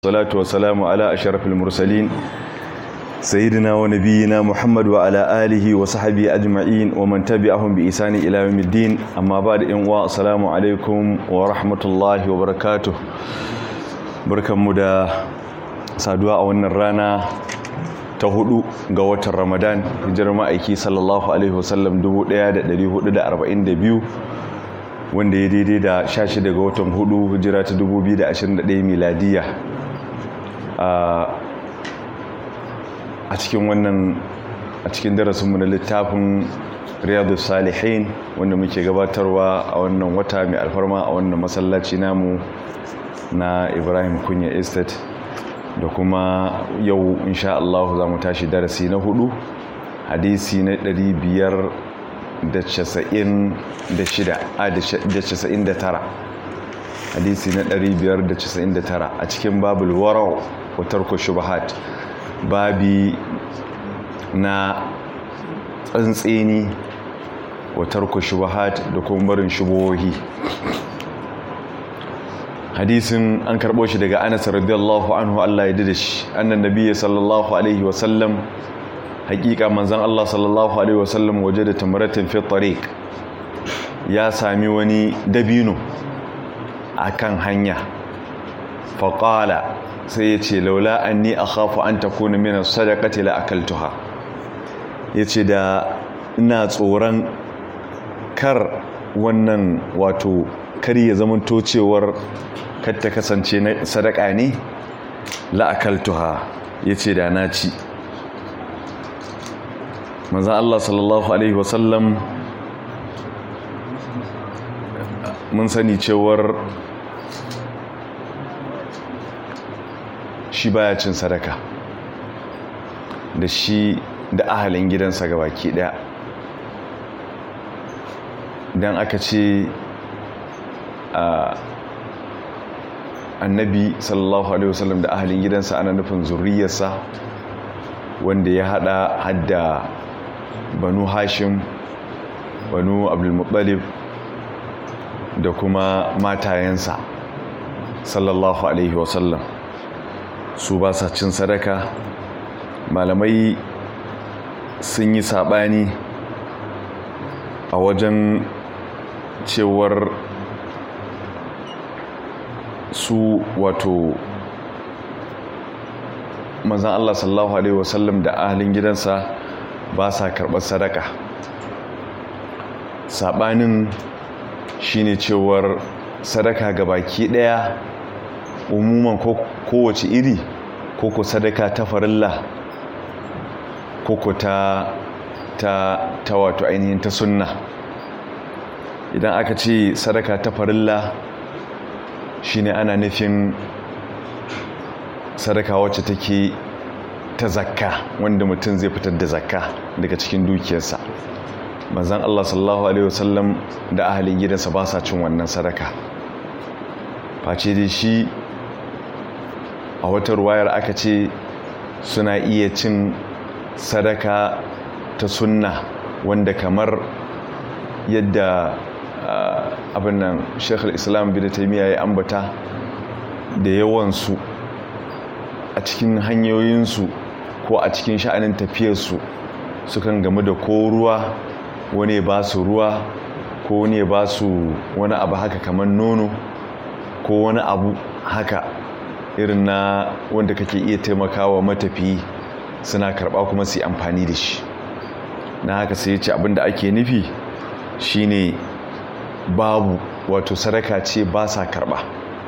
salatu wa salamu ala asharafil mursalin sayyidina wa nabiyina muhammad wa ala alihi wa sahbihi ajma'in wa man tabi'ahum bi isani ila yawmiddin amma ba'da in wa assalamu alaikum wa rahmatullahi wa barakatuh barkanmu da saduwa a wannan rana ta hudu ga watan ramadan hijirar ma'aiki sallallahu alaihi wasallam 1442 wanda ya daidai da 16 ga watan hudu hijira ta 2021 miladiya a cikin wannan a cikin darasinmu na littafin riyadu salihin wanda muke gabatarwa a wannan wata mai alfarma a wannan masallaci namu na ibrahim kunya estate da kuma yau insha Allah za mu tashi darasi na hudu hadisi na 599 hadisi na 599 a cikin babul warau wa tarku shubahat babi na tsantseni wa tarku shubahat da kuma barin shubohi hadisin an karɓo shi daga anas radiyallahu anhu Allah ya dida shi annan nabiyyi sallallahu alaihi wa sallam hakika manzon Allah sallallahu alaihi wa sallam waje da tamaratin fi tariq ya sami wani dabino akan hanya faqala sai ya ce laula anni akhafu an takuna min as-sadaqati la akaltuha yace da ina tsoron kar wannan wato kar ya zamanto cewar kar ta kasance na sadaka ne la akaltuha yace da na ci manzon Allah sallallahu alaihi wasallam mun sani cewar shi baya cin sadaka da shi da ahalin gidansa ga baki daya don aka ce annabi sallallahu alaihi wasallam da ahalin gidansa ana nufin zuriyarsa wanda ya hada hadda banu hashim banu abdulmuttalib da kuma matayensa sallallahu alaihi wasallam su ba sa cin sadaka malamai sun yi saɓani a wajen cewar su wato mazan Allah sallallahu Alaihi wasallam da ahalin gidansa ba sa karɓar sadaka saɓanin shine cewar sadaka ga baki ɗaya umuman kowace iri koko sadaka ta farilla koko ta ta ta wato ainihin ta sunna idan aka ce sadaka ta farilla shine ana nufin sadaka wacce take ta zakka wanda mutum zai fitar da zakka daga cikin dukiyarsa manzon Allah sallallahu alaihi wasallam da ahalin gidansa ba sa cin wannan sadaka face dai shi a wata ruwayar aka ce suna iya cin sadaka ta sunna wanda kamar yadda abin nan shekul islam bin taimiyya ya ambata da yawansu a cikin hanyoyinsu ko a cikin sha'anin tafiyarsu sukan gamu da ko ruwa wani ba su ruwa ko wani ba su wani abu haka kamar nono ko wani abu haka irin na wanda kake iya taimakawa matafiyi suna karba kuma su yi amfani da shi na haka sai ce abinda ake nufi shine babu wato sadaka ce ba sa karba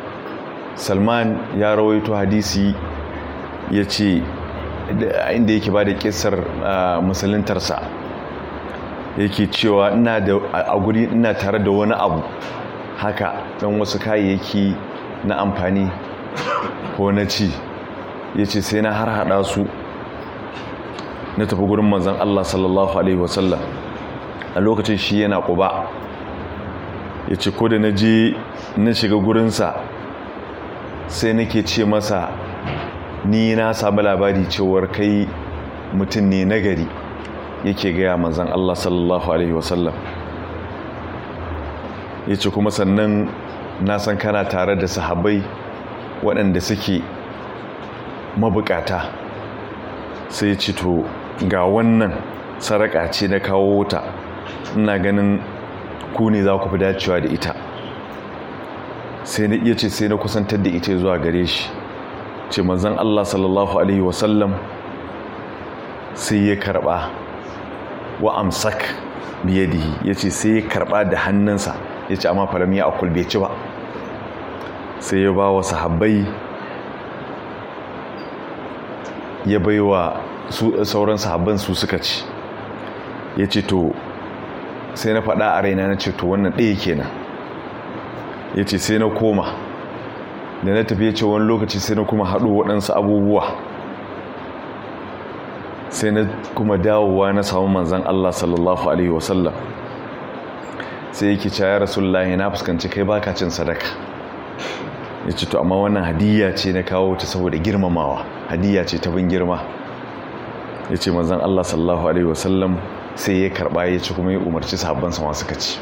salman ya rawaito hadisi ya ce inda yake ba da kisar musuluntarsa yake cewa ina da a guri ina tare da wani abu haka don wasu kayayyaki na amfani ko na ci ya ce sai na har hada su na tafi gurin manzan Allah sallallahu Alaihi wasallam a lokacin shi yana ƙuba ya ce ko da na je na shiga gurinsa sai nake ce masa ni na sami labari cewar kai mutum ne nagari yake gaya manzan Allah sallallahu Alaihi wasallam ya ce kuma sannan na san kana tare da sahabbai waɗanda suke mabukata sai ya ce to ga wannan saraka ce na kawo ta ina ganin ku ne za ku fi dacewa da ita sai na iya ce sai na kusantar da ita zuwa gare shi ce manzan Allah sallallahu Alaihi wasallam sai ya karba wa amsak biyadihi ya ce sai ya karba da hannunsa ya ce amma falam ya akul bai ci ba sai ya ba wa sahabbai ya bai wa sauran sahabban su suka ci ya ce to sai na faɗa a raina na ce to wannan ɗaya kenan ya ce sai na koma da na tafi ya ce wani lokaci sai na kuma haɗo waɗansu abubuwa sai na kuma dawowa na samu manzan Allah sallallahu Alaihi wasallam sai yake caya rasulullahi na fuskanci kai baka cin sadaka ya ce to amma wannan hadiyya ce na kawo ta saboda girmamawa hadiyya ce ta bin girma ya ce manzan Allah sallallahu Alaihi wasallam sai ya karɓa ya ci kuma ya umarci sahabbansa masu kaci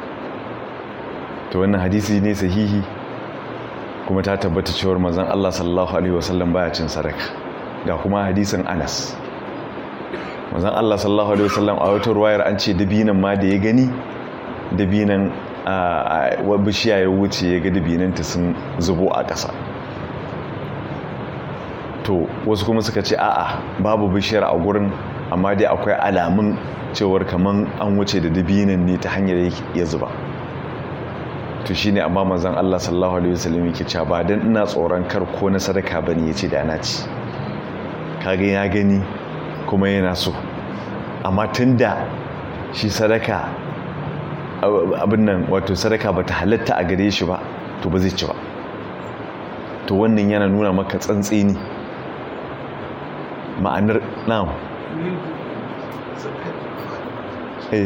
to wannan hadisi ne sahihi kuma ta tabbata cewar manzon Allah sallallahu alaihi wasallam baya cin sadaka ga kuma hadisin Anas manzon Allah sallallahu alaihi wasallam a wata ruwayar an ce dabinan ma da ya gani dabinan a bishiya ya wuce ya ga dabinanta sun zubo a ƙasa to wasu kuma suka ce a'a babu bishiyar a gurin amma dai akwai alamun cewar kaman an wuce da dabinan ne ta hanyar ya zuba to shine amma manzon Allah sallallahu alaihi wasallam yake cewa ba dan ina tsoron kar ko na sadaka bane yace da na ci kage ya gani kuma yana so amma tunda shi sadaka abin nan wato sadaka bata halatta a gare shi ba to ba zai ci ba to wannan yana nuna maka tsantseni ma'anar na'am eh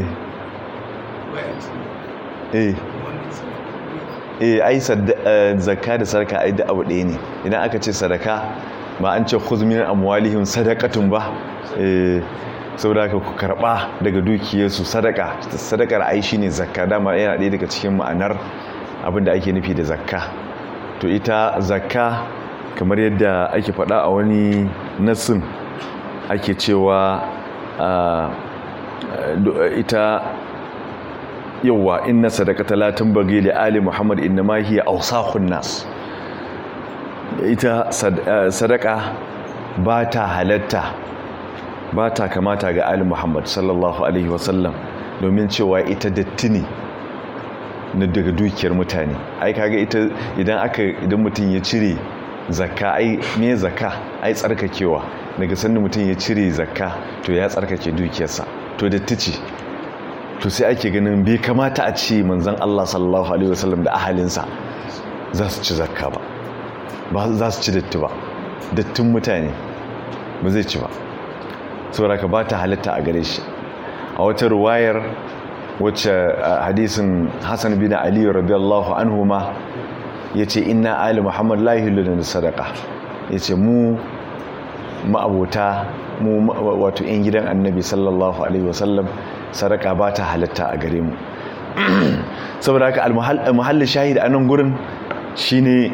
eh eh ai zakka da sadaka ai da abu ɗaya ne idan aka ce sadaka ba an ce khudh min amwalihim sadaqatun ba eh saboda ka ku karba daga dukiyarsu sadaka sadakar ai shine zakka dama yana ɗaya daga cikin ma'anar abin da ake nufi da zakka to ita zakka kamar yadda ake faɗa a wani nassin ake cewa ita yauwa inna sadaqata la tunbaghi li ali muhammad inma hiya awsakhun nas ita sadaka ba ta halatta ba ta kamata ga ali muhammad sallallahu alaihi wasallam domin cewa ita datti ne na daga dukiyar mutane ai kaga ita idan aka idan mutum ya cire zakka ai me zakka ai tsarkakewa daga sanda mutum ya cire zakka to ya tsarkake dukiyarsa to datti ce to sai ake ganin bai kamata a ce manzon Allah sallallahu alaihi wasallam da ahalinsa za su ci zakka ba ba za su ci datti ba dattin mutane ba zai ci ba saboda ka ba ta halitta a gare shi a wata ruwayar wacce hadisin Hassan bin Ali radiyallahu anhu ma yace inna ali muhammad la yuhillu sadaqa yace mu ma'abota mu wato yan gidan annabi sallallahu alaihi wasallam sadaka ba ta halatta a gare mu saboda haka almuhalli shahid a nan gurin shine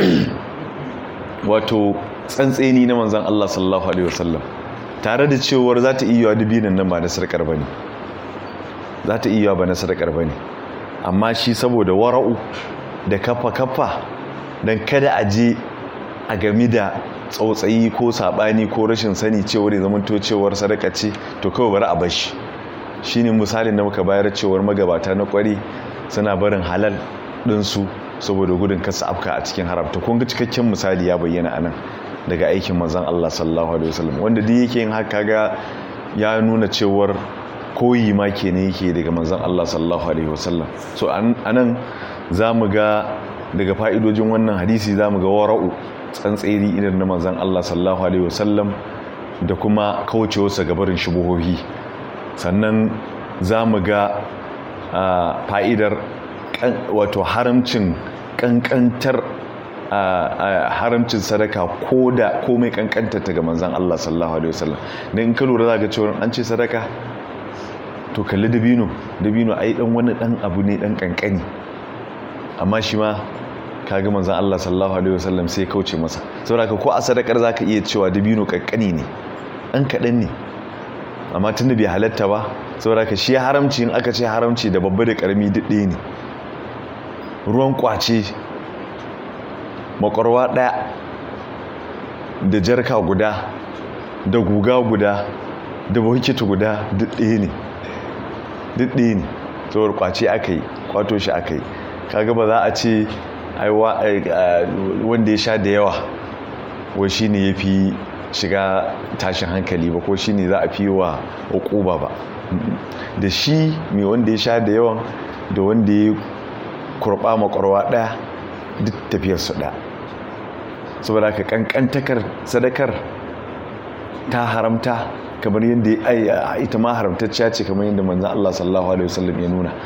wato tsantseni na manzon Allah sallallahu alaihi wasallam tare da cewar za ta iya dubinan nan ba na sarkar bane za ta iya ba na sarkar bane amma shi saboda wara'u da kafa kafa dan kada a je a game da tsautsayi ko sabani ko rashin sani cewar ya zama to cewar sadaka ce to kawai bari a bashi shine misalin da muka bayar cewar magabata na kwari suna barin halal ɗinsu saboda gudun kasa afka a cikin haramta kun ga cikakken misali ya bayyana anan daga aikin manzon Allah sallallahu alaihi wasallam wanda duk yake yin haka ga ya nuna cewar koyi ma kenan yake daga manzon Allah sallallahu alaihi wasallam so anan zamu ga daga fa'idojin wannan hadisi zamu ga wara'u tsantseri idan na manzon Allah sallallahu alaihi wasallam da kuma kaucewarsa gabarin shubuhohi sannan za mu ga fa'idar wato haramcin kankantar haramcin sadaka ko da komai kankantar ta ga manzan Allah sallallahu Alaihi wasallam da in ka lura za ga cewar an ce sadaka to kalli dabino dabino ai dan wani dan abu ne dan kankani amma shi ma kaga manzon Allah sallallahu alaihi wasallam sai kauce masa saboda ko a sadakar zaka iya cewa dabino kakkani ne an kaɗan ne amma tunda bai halatta ba saboda ka shi haramci in aka ce haramci da babba da karami duk ɗaya ne ruwan kwace makwarwa ɗaya da jarka guda da guga guda da bukiti guda duk ɗaya ne duk ɗaya ne saboda kwace aka yi kwato shi aka yi kaga ba za a ce wanda ya sha da yawa wai shi ne ya fi shiga tashin hankali ba ko shi ne za a fi wa hukuba ba da shi mai wanda ya sha da yawan da wanda ya kurba makwarwa ɗaya duk tafiyarsu ɗaya saboda ka kankantakar sadakar ta haramta kamar yadda ita ma haramtacciya ce kamar yadda manzan Allah sallallahu Alaihi wasallam ya nuna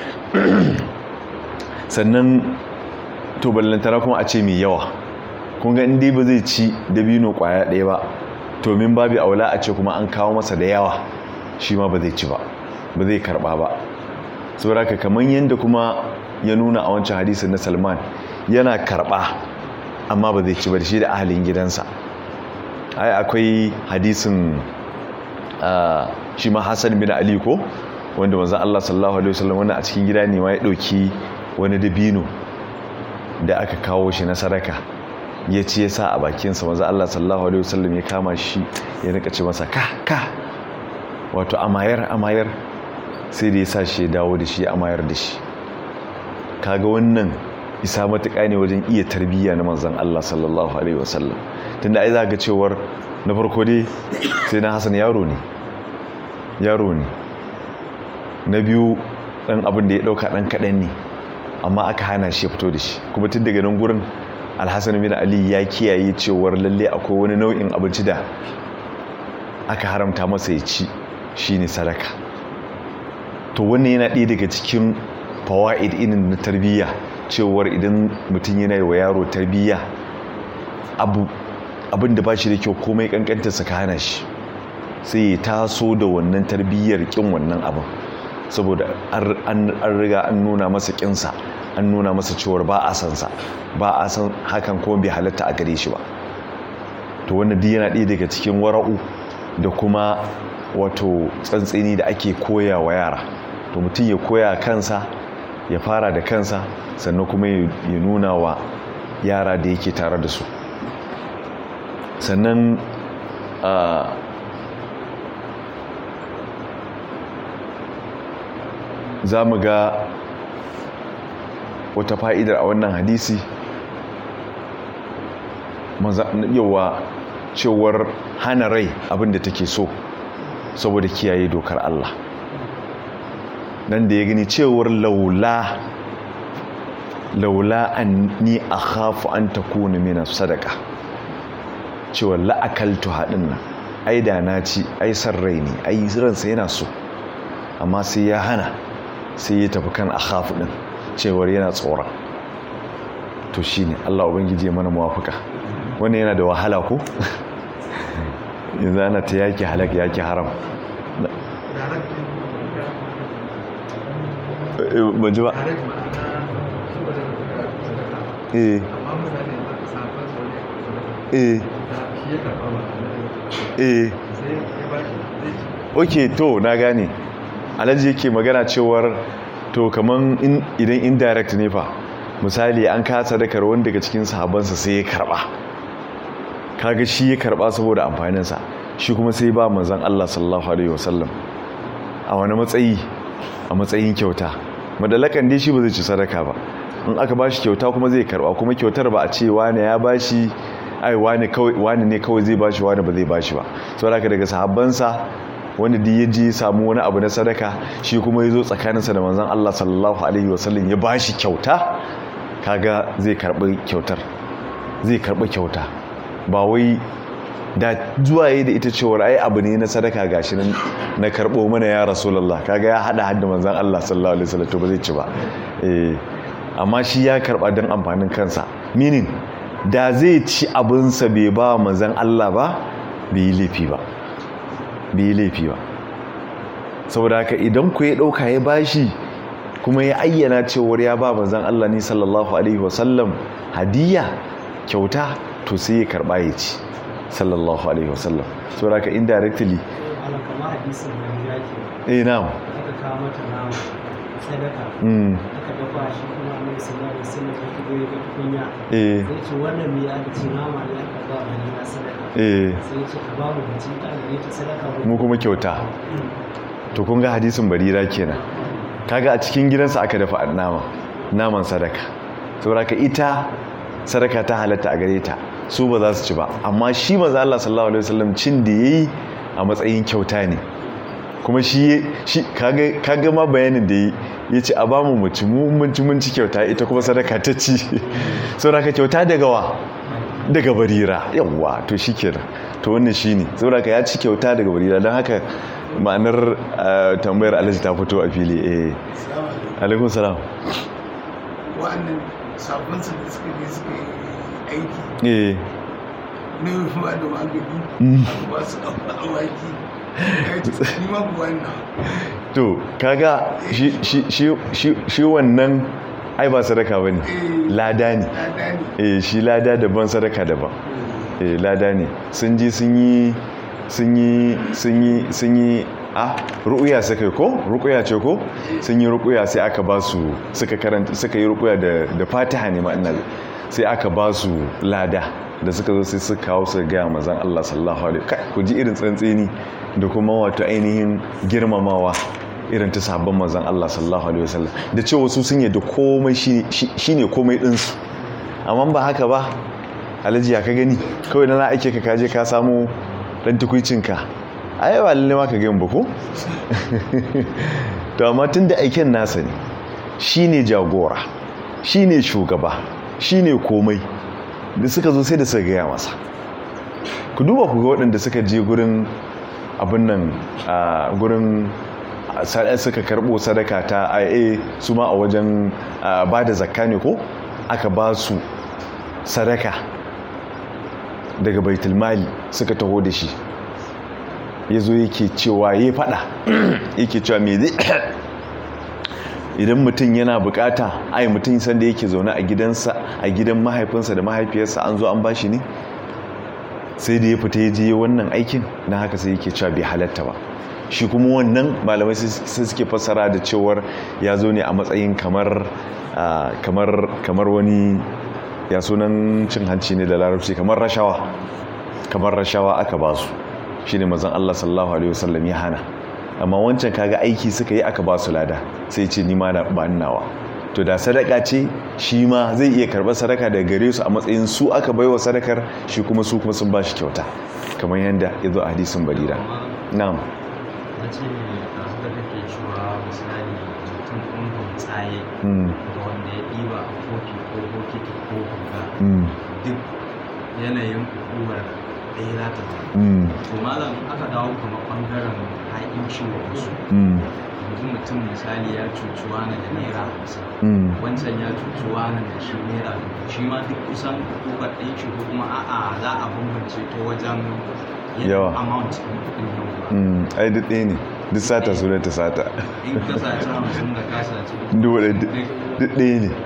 sannan to ballantana kuma a ce mai yawa kun ga inda ba zai ci dabino kwaya ɗaya ba to min babu aula a ce kuma an kawo masa da yawa shi ma ba zai ci ba ba zai karba ba saboda ka kamar yadda kuma ya nuna a wancan hadisin na salman yana karba amma ba zai ci ba da shi da ahalin gidansa ai akwai hadisin shi ma hassan bin ali ko wanda manzon Allah sallallahu alaihi wasallam wannan a cikin gida ne ma ya dauki wani dabino da aka kawo shi na sadaka ya ce ya sa a bakinsa manzon Allah sallallahu alaihi wasallam ya kama shi ya rika ce masa ka ka wato amayar amayar sai da ya sa shi ya dawo da shi amayar da shi kaga wannan isa matuƙa ne wajen iya tarbiyya na manzon Allah sallallahu alaihi wasallam tunda ai za ga cewar na farko dai sai na Hassan yaro ne yaro ne na biyu dan abin da ya dauka dan kadan ne amma aka hana shi ya fito da shi kuma tun daga nan gurin alhassan bin ali ya kiyaye cewar lalle akwai wani nau'in abinci da aka haramta masa ya ci shine sadaka to wannan yana ɗaya daga cikin fawaid inin na tarbiyya cewar idan mutum yana yi wa yaro tarbiyya abu abin da ba shi da kyau komai kankanta ka hana shi sai ya taso da wannan tarbiyyar kin wannan abin saboda an riga an nuna masa kinsa an nuna masa cewar ba a san sa ba a san hakan kuma bai halatta a gare shi ba to wannan duk yana ɗaya daga cikin wara'u da kuma wato tsantseni da ake koya wa yara to mutum ya koya kansa ya fara da kansa sannan kuma ya nuna wa yara da yake tare da su sannan za mu ga wata fa'idar a wannan hadisi yawa cewar hana rai abinda take so saboda kiyaye dokar Allah nan da ya gani cewar laula laula an ni a hafu an ta kuna mina sadaka cewar la'akaltu haɗin nan ai da na ci ai san rai ne ai ransa yana so amma sai ya hana sai ya tafi kan a hafu ɗin cewar yana tsoron to shi ne Allah Ubangiji ya mana muwafuka wannan yana da wahala ko yanzu ana ta yaki halak yaki haram ban ji ba eh eh eh ok to na gane alhaji yake magana cewar to kaman idan indirect ne fa misali an kasa dakar wani daga cikin sahabansa sai ya karba kaga shi ya karba saboda amfaninsa shi kuma sai ba manzan Allah sallallahu alaihi wasallam a wani matsayi a matsayin kyauta madalakan dai shi ba zai ci sadaka ba in aka ba shi kyauta kuma zai karba kuma kyautar ba a ce wani ya ba shi ai wani ne kawai zai ba shi wani ba zai ba shi ba saboda haka daga sahabbansa wanda duk ya je samu wani abu na sadaka shi kuma ya zo tsakaninsa da manzan Allah sallallahu alaihi wasallam ya ba shi kyauta kaga zai karbi kyautar zai karbi kyauta ba wai da zuwa yi da ita cewar ai abu ne na sadaka gashi nan na karbo mana ya rasulullah kaga ya hada hadda manzan Allah sallallahu alaihi wasallam to ba zai ci ba eh amma shi ya karba don amfanin kansa meaning da zai ci abinsa bai ba manzan Allah ba bai yi laifi ba bai yi laifi ba saboda haka idan ku ya ɗauka ya bashi kuma ya ayyana cewar ya ba manzan Allah ne sallallahu alaihi wasallam hadiya kyauta to sai ya karba ya ci sallallahu alaihi wasallam so raka indirectly kamar hadisin da ya ke eh na'am aka kawo mata nama sadaka mm aka dafa shi kuma annabi sallallahu alaihi wasallam ya kido ya ga tukunya eh sai ce wannan me aka ce nama ne aka ba wa na sadaka eh sai ce a babu mutum ta gare ta sadaka mu kuma kyauta to kun ga hadisin barira kenan kaga a cikin gidansa aka dafa nama naman sadaka saboda ka ita sadaka ta halatta a gare ta su ba za su ci ba amma shi maza Allah sallallahu alaihi wasallam cin da yayi a matsayin kyauta ne kuma shi shi kaga kaga ma bayanin da yi yace a bamu mu ci mu mun ci mun ci kyauta ita kuma sadaka ta ci saboda ka kyauta daga wa daga barira yawwa to shikenan to wannan shine saboda ka ya ci kyauta daga barira don haka ma'anar uh, tambayar alhaji ta fito a fili eh alaikun salam wa'annan sabon su da suka je suka yi aiki eh na yi ba da magani Mm. ba su awaki ya ce ni ma ku wannan to kaga shi shi shi shi shi wannan ai ba sadaka bane Eh. lada ne lada ne eh shi lada daban sadaka daban eh lada ne sun ji sun yi sun yi sun yi sun yi a ruƙuya suka yi ko ruƙuya ce ko sun yi ruƙuya sai aka ba su suka karanta suka yi ruƙuya da da fatiha ne ma ina sai aka ba su lada da suka zo sai suka kawo su ga manzon Allah sallallahu alaihi kai ku ji irin tsantseni da kuma wato ainihin girmamawa irin ta sabon manzon Allah sallallahu alaihi wasallam da cewa su sun yadda komai shine shine komai ɗinsu amma ba haka ba alhaji ya ka gani kawai na ake ka kaje ka samu dan tukuicinka a yi ba lalle ma ka gani ba ko to amma tun da aiken nasa ne shi ne jagora shi ne shugaba shi ne komai da suka zo sai da suka gaya masa ku duba ku ga waɗanda suka je gurin abin nan a gurin sadaka suka karɓo sadaka ta ia su ma a wajen ba da zakka ne ko aka ba su sadaka daga baitulmali suka taho da shi ya zo yake cewa ya fada yake cewa me zai idan mutum yana bukata ai mutum sanda yake zaune a gidansa a gidan mahaifinsa da mahaifiyarsa an zo an bashi ne sai da ya fita ya je wannan aikin na haka sai yake cewa bai halatta ba shi kuma wannan malamai sai suke fassara da cewar ya zo ne a matsayin kamar kamar kamar wani ya sunan cin hanci ne da larabci kamar rashawa kamar rashawa aka ba su shi ne mazan Allah sallallahu Alaihi wasallam ya hana amma wancan kaga aiki suka yi aka ba su lada sai ce nima na ba nawa to da sadaka ce shi ma zai iya karɓar sadaka daga gare su a matsayin su aka baiwa sadakar shi kuma su kuma sun ba shi kyauta kamar yadda ya zo a hadisin barira na'am na ce a suka kake cewa misali mutum ɗungun tsaye da wanda ya ɗiba a kofi ko bokiti ko guga duk yanayin hukumar ɗaya za ta zama to malam aka dawo kamar ɓangaren haƙinci wa wasu yanzu mutum misali ya cuci wani da naira hamsin wancan ya cuci wani da shi naira dubu shi ma duk kusan hukumar ɗaya ce ko kuma a'a za a bambance ta wajen Yawa. amount ɗin kuɗin yawa ai duk ɗaya ne duk sata su ta sata in ka saci hamsin da ka saci duk duk ɗaya ne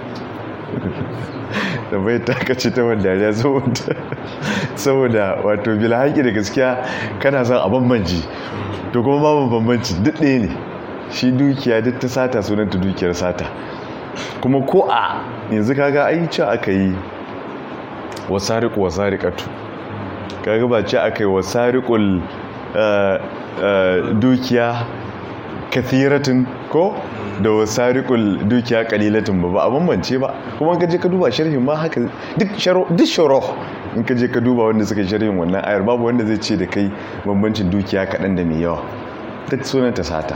da bai takaci ta wanda ya saboda saboda wato bila haƙi da gaskiya kana son a bambanci to kuma babu bambanci duk ɗaya ne shi dukiya duk ta sata sunanta dukiyar sata kuma ko a yanzu kaga ai ce aka yi wasariƙu wasariƙatu kaga ba ce aka yi wasariƙul dukiya kathiratin ko da wasariƙul dukiya kalilatin ba ba a bambance ba kuma ka je ka duba sharhin ma haka duk sharo in ka je ka duba wanda suka sharhin wannan ayar babu wanda zai ce da kai bambancin dukiya kaɗan da mai yawa duk sunan ta sata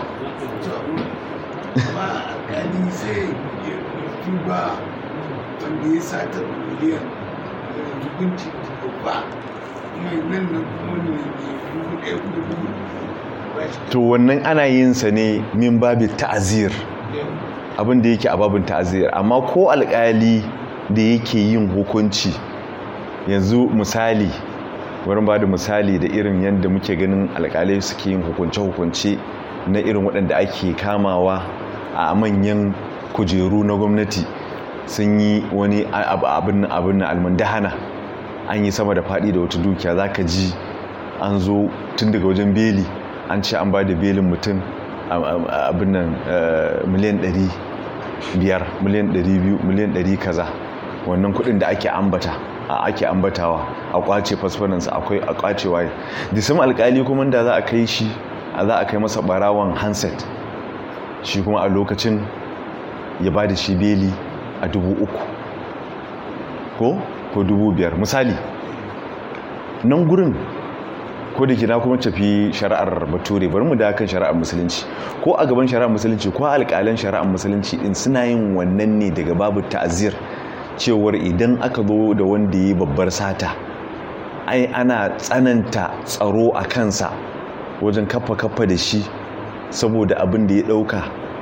ba alkali sai ya duba wanda ya sata miliyan hukunci babba mai nan nan kuma ne dubu ɗaya kuma dubu ba shi to wannan ana yin sa ne min babi ta'azir abin da yake a babin ta'azir amma ko alƙali da yake yin hukunci yanzu misali wurin ba da misali da irin yadda muke ganin alƙalai suke yin hukunce-hukunce na irin waɗanda ake kamawa a manyan kujeru na gwamnati sun yi wani abin abin na almundahana an yi sama da faɗi da wata dukiya za ka ji an zo tun daga wajen beli an ce an ba da belin mutum abin nan miliyan 500 miliyan 200 miliyan 100 kaza wannan kudin da ake ambata ake ambatawa a kwace fasfanansa akwai a kwace waye disim alkali kuma da za a kai shi za a kai masa barawan handset shi kuma a lokacin ya ba da shi beli a dubu uku ko ko dubu biyar misali nan gurin ko da kina kuma tafi shari'ar bature bari mu da kan shari'ar musulunci ko a gaban shari'ar musulunci ko alƙalan shari'ar musulunci din suna yin wannan ne daga babu ta'azir cewar idan aka zo da wanda yi babbar sata ai ana tsananta tsaro a kansa wajen kafa kafa da shi saboda abin da ya ɗauka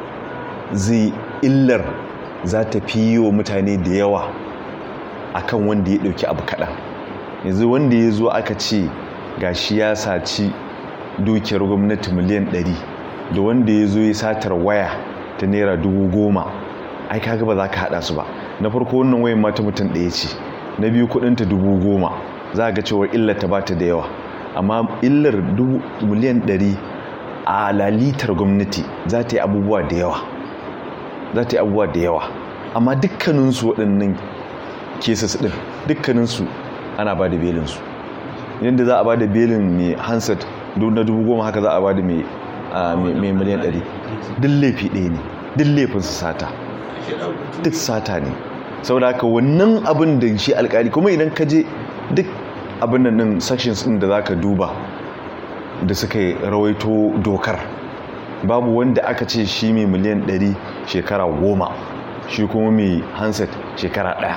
zai illar za ta fi yi wa mutane da yawa akan wanda ya ɗauki abu kaɗan yanzu wanda ya zo aka ce gashi ya saci dukiyar gwamnati miliyan 100 da wanda ya zo ya satar waya ta naira dubu goma ai kaga ba za ka hada su ba na farko wannan wayan mata mutum ɗaya ce na biyu kudinta dubu goma za ga cewar illar ta bata da yawa amma illar miliyan 100 a lalitar gwamnati za ta yi abubuwa da yawa za ta yi abubuwa da yawa amma dukkaninsu waɗannan cases ɗin dukkaninsu ana ba da belinsu yadda za a ba da belin mai handset na dubu goma haka za a ba da mai miliyan ɗari duk laifi ɗaya ne duk laifin su sata duk sata ne saboda haka wannan abin da shi alkali kuma idan ka je duk abin nan sections ɗin da za ka duba da suka rawaito dokar babu wanda aka ce shi mai miliyan ɗari shekara goma shi kuma mai handset shekara ɗaya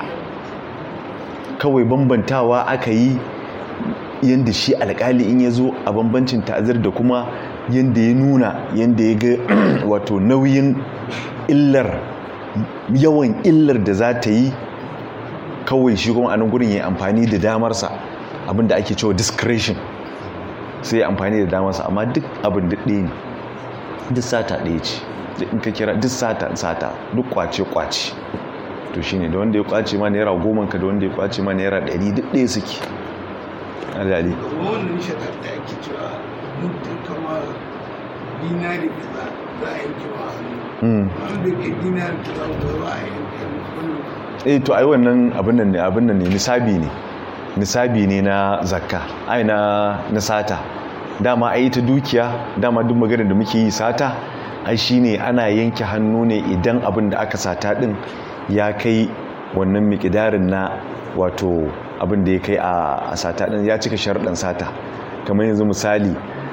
kawai bambantawa aka yi yadda shi alkali in ya zo a bambancin ta'azir da kuma yadda ya nuna yadda ya ga wato nauyin illar yawan illar da za ta yi kawai shi kuma a nan gurin ya amfani da damarsa abinda ake cewa discretion sai ya amfani da damarsa amma duk abin da ɗaya ne duk sata ɗaya ce duk in ka kira duk sata sata duk kwace kwace to shine da wanda ya kwace ma naira goma ka da wanda ya kwace ma naira ɗari duk ɗaya suke alali wannan shakar da ake cewa mutum kama dinari kaza za a yanke wa hannu wanda ke dinari kaza ba za a yanke hannu eh to ai wannan abin nan ne abin nan ne nisabi ne nisabi ne na zakka ai na na sata dama ai ta dukiya dama duk maganar da muke yi sata ai shine ana yanke hannu ne idan abin da aka sata din ya kai wannan miƙidarin na wato abin da ya kai a sata ɗin ya cika sharɗin sata kamar yanzu misali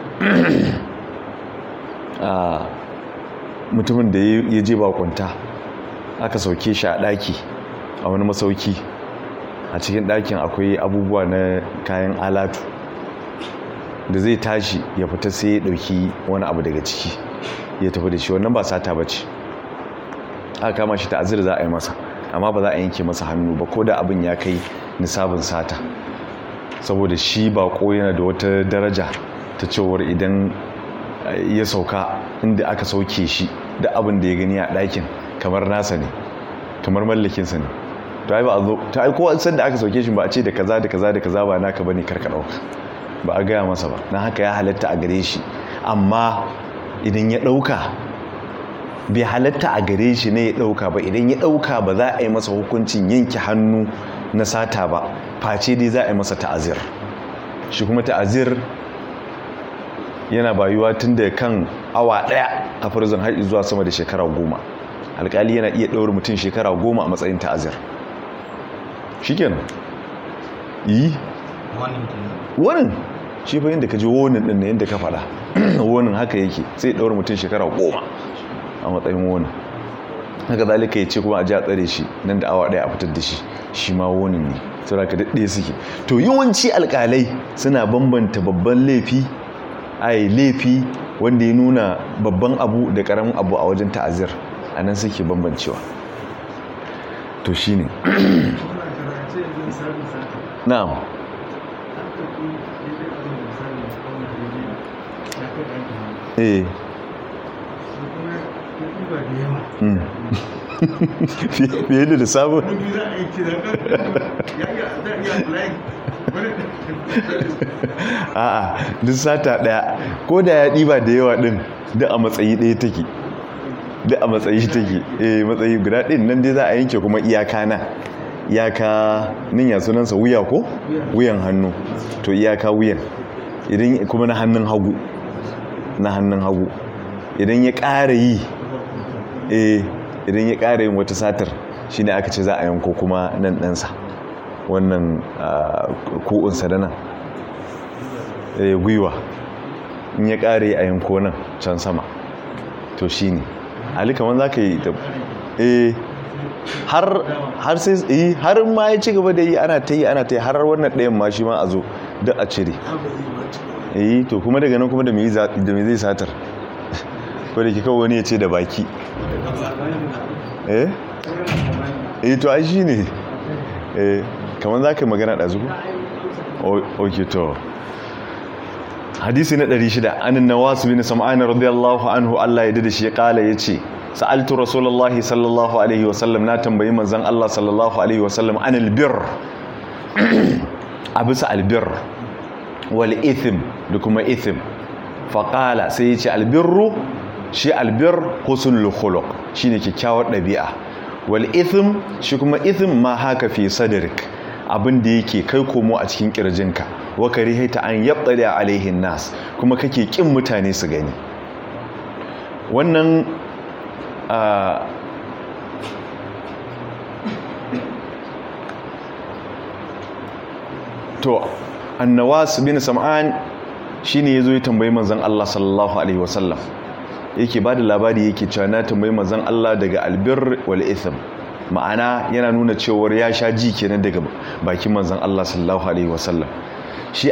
mutumin da ya je bakunta aka sauke shi a ɗaki a wani masauki a cikin ɗakin akwai abubuwa na kayan alatu da zai tashi ya fita sai ya ɗauki wani abu daga ciki ya tafi da shi wannan ba sata ba ce aka kama shi ta'azir za a yi masa amma ba za a yanke masa hannu ba ko da abin ya kai nisabin sata saboda shi bako yana da wata daraja ta cewar idan ya sauka inda aka sauke shi da abin da ya gani a ɗakin kamar nasa ne kamar mallakinsa ne to ai ba a zo ta ai kowa san da aka sauke shi ba a ce da kaza da kaza da kaza ba naka bane karka dauka ba a gaya masa ba na haka ya halatta a gare shi amma idan ya dauka bai halatta a gare shi ne ya dauka ba idan ya dauka ba za a yi masa hukuncin yanke hannu na sata ba face dai za a yi masa ta'azir shi kuma ta'azir yana bayuwa tun da kan awa daya a farzan har zuwa sama da shekara goma alkali yana iya ɗaure mutum shekara goma a matsayin ta'azir shi kenan yi wannan shi fa yadda ka ji wonin ɗin na yadda ka faɗa wonin haka yake sai ɗaure mutum shekara goma a matsayin wonin haka zalika ya ce kuma a ji a tsare shi nan da awa ɗaya a fitar da shi shi ma wonin ne saboda ka daɗe suke to yawanci alƙalai suna bambanta babban laifi ai laifi wanda ya nuna babban abu da ƙaramin abu a wajen ta'azir a nan suke bambancewa to shi ne na'am eh ba da yawa Mm. fiye da lissafin wani za a yi kira ya ga za a iya flying wani a'a duk sata daya ko da ya ɗiba da yawa ɗin duk a matsayi ɗaya take duk a matsayi take eh matsayi guda ɗin nan dai za a yanke kuma iyaka na iyaka nin ya sunansa wuya ko wuyan hannu to iyaka wuyan idan kuma na hannun hagu na hannun hagu idan ya ƙara yi eh idan ya ƙara yin wata satar shine aka ce za a yanko kuma nan ɗansa wannan ku'unsa da nan eh, gwiwa in ya ƙare a yanko nan can sama to shi ne ali kamar za ka yi ta eh har har sai eh har ma ya ci gaba da yi ana ta yi ana ta yi har wannan ɗayan ma shi ma a zo duk a cire eh to kuma daga nan kuma da me za- da me zai satar ko da ke kawo wani ya ce da baki eh eh to ai shi ne eh kamar za ka yi magana ɗazu ko ok to hadisi na 600 anin nawas bin sam'an radiyallahu anhu Allah ya dade shi ya kala yace sa'altu rasulullahi sallallahu alaihi wasallam na tambayi manzon Allah sallallahu alaihi wasallam anil bir abisa albir wal ithm da kuma ithm fa qala sai yace albirru shi albir husnul khuluq shine kyakkyawar dabi'a wal ithm shi kuma ithm ma haka fi sadrik abin da yake kai komo a cikin kirjinka wa karihata an yabtali alaihin nas kuma kake kin mutane su gani wannan a to annawas bin sam'an shine yazo ya tambayi manzon Allah sallallahu alaihi wasallam yake bada labari yake cewa na tambayi manzon Allah daga albir wal ithm ma'ana yana nuna cewar ya sha ji kenan daga bakin manzon Allah sallallahu alaihi wasallam shi